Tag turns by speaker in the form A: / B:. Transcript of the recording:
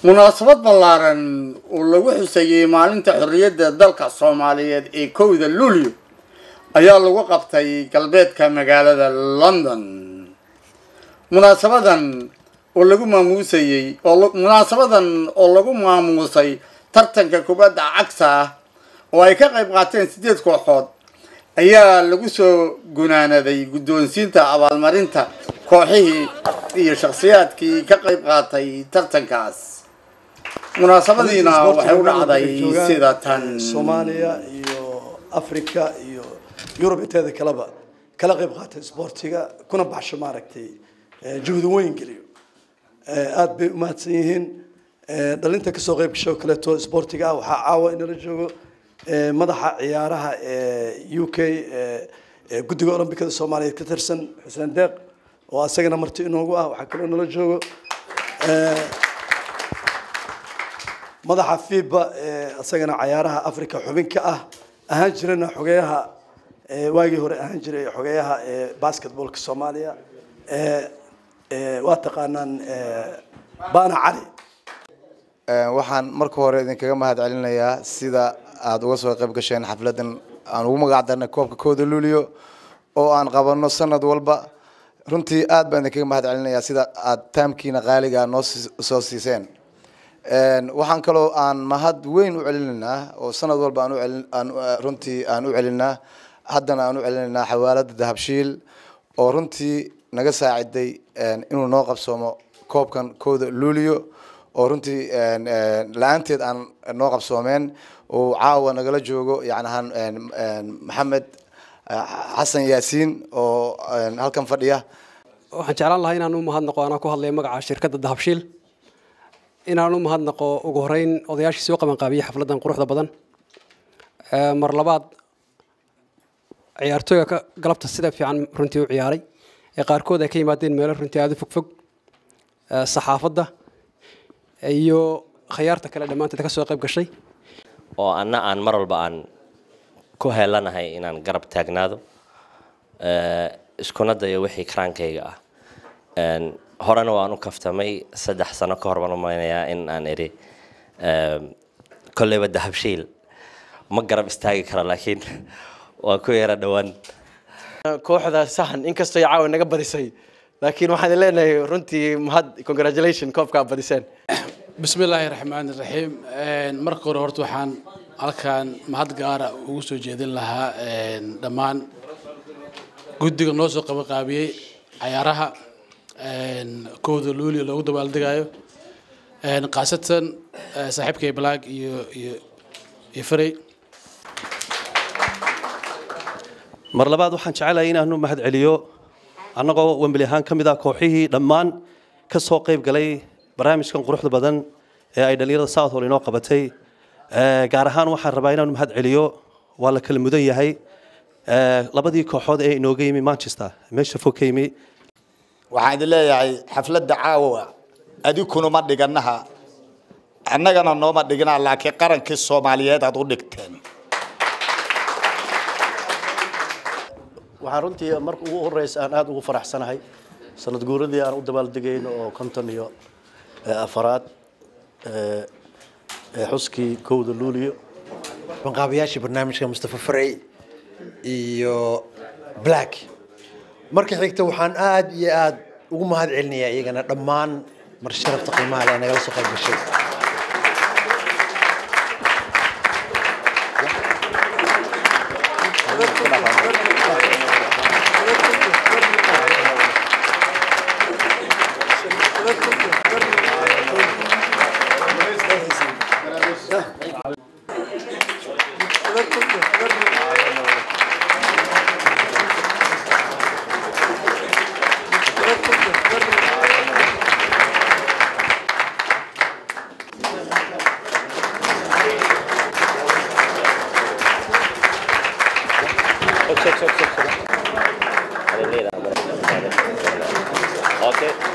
A: munaasabad ballaaran oo lagu xuseeyey maalinta xorriyadda dalka soomaaliyeed ee kowda luulyo ayaa lagu qabtay galbeedka magaalada london munaasabadan oo lagu maamuusayey oo munaasabadan oo lagu maamuusay tartanka kubadda cagta ah oo ay ka qayb qaateen siddeed kooxood ayaa lagu soo gunaanaday guddoonsiinta abaalmarinta kooxihii iyo shakhsiyaadkii ka qayb qaatay tartankaas munaasabadiina waxay u dhacday sida tan
B: soomaaliya iyo africa iyo yurub inteeda kaleba kala qayb qaatay isboortiga kuna baxsho maaragtay juhdi weyn geliyo aada bay umahadsan yihiin dhalinta kasoo qayb gasho kaleeto isboortiga ah waxaa caawa inala joogo madaxa ciyaaraha u k guddiga olombikada soomaaliyeed ka tirsan xuseen deeq oo asagana marti inoogu ah waxaa kaloo nala joogo madaxa fiba isagana cayaaraha africa xubin ka ah ahaan jirana xogeyaha waagii hore ahaan jiray xogeyaha basketballka soomaaliya waa taqaanaan bana cali
C: waxaan marka hore idinkaga mahad celinayaa sida aada uga soo qayb gasheen xafladan aan ugu magac darnay koobka kooda luulio oo aan qabano sanad walba runtii aad baan idinkaga mahad celinayaa sida aada taamkiina qaaliga noo soo siiseen waxaan kaloo aan mahad weyn u celinaynaa oo sanad walba aan ucelin aan runtii aan u celinaa haddana aan u celinaynaa xawaalada dahabshiil oo runtii naga saaciday inuu noo qabsoomo koobkan kooda luulio oo runtii la-aanteed aan noo qabsoomeen uu caawa nagala joogo yacnahan maxamed xasan yaasiin oo halkan fadhiya
D: waxaan jeclaan lahaa inaan u mahadnaqo anaa ku hadlaya magaca shirkadda dahabshiil inaan u mahadnaqo ugu horeyn odayaashii soo qabanqaabiyey xafladdan quruxda badan mar labaad ciyaartooyga ka galabta sida fiican runtii u ciyaaray ee qaarkood ay ka yimaadeen meelo runtii aada u fogfog saxaafadda iyo khayaarta kale dhammaanteed ka soo qayb gashay
E: oo anna aan mar walba aan ku heelanahay inaan garab taagnaado iskuna dayo wixii karaankayga ah horena waan u kaftamay saddex sano ka hor baan umaynayaa in aan idhi kolleyba dahabshiil ma garab istaagi karo laakiin waa ku yara dhowaan
F: kooxda sahan inkastoo caawa naga badisay laakiin waxaan leenahay runtii mahad congratulation koobkaa badiseen
G: bismi illaahi raxmaani raxiim marka hore horta waxaan halkan mahad gaara ugu soo jeedin lahaa dhammaan guddiga noo soo qabanqaabiyey cayaaraha kooda luulio loogu dabaaldegayo khaasatan saaxiibkay balaag iyo iyo iyo farey
H: mar labaad waxaan jecelahay inaanu mahad celiyo annagoo wembeli ahaan ka mid ah kooxihii dhammaan ka soo qayb galay barnaamijkan quruxda badan ee ay dhallinyarada southwall inoo qabatay gaar ahaan waxaan rabaa inaanu mahad celiyo waa la kala mudan yahay labadii kooxood ee inooga yimi manchester meesha fog ka yimi
I: waxaan idin leeyahay xafladda caawa adikuna ma dhiganaha annagana nooma dhigina laakiin qarankii soomaaliyeed aad u dhigteen
F: waxaan runtii marka ugu horeysa aan aada ugu faraxsanahay sanad guuradii aan u dabaaldegayno oo konton iyo afaraad xuskii kowda luuliyo
J: banqaabayaashii barnaamijka mustafa farey iyo black marka xigta waxaan aada iyo aada ugu mahad celinayaa iyagana dhammaan mar sharafta qiimaha leh nagala soo qayb gashay
E: Okay.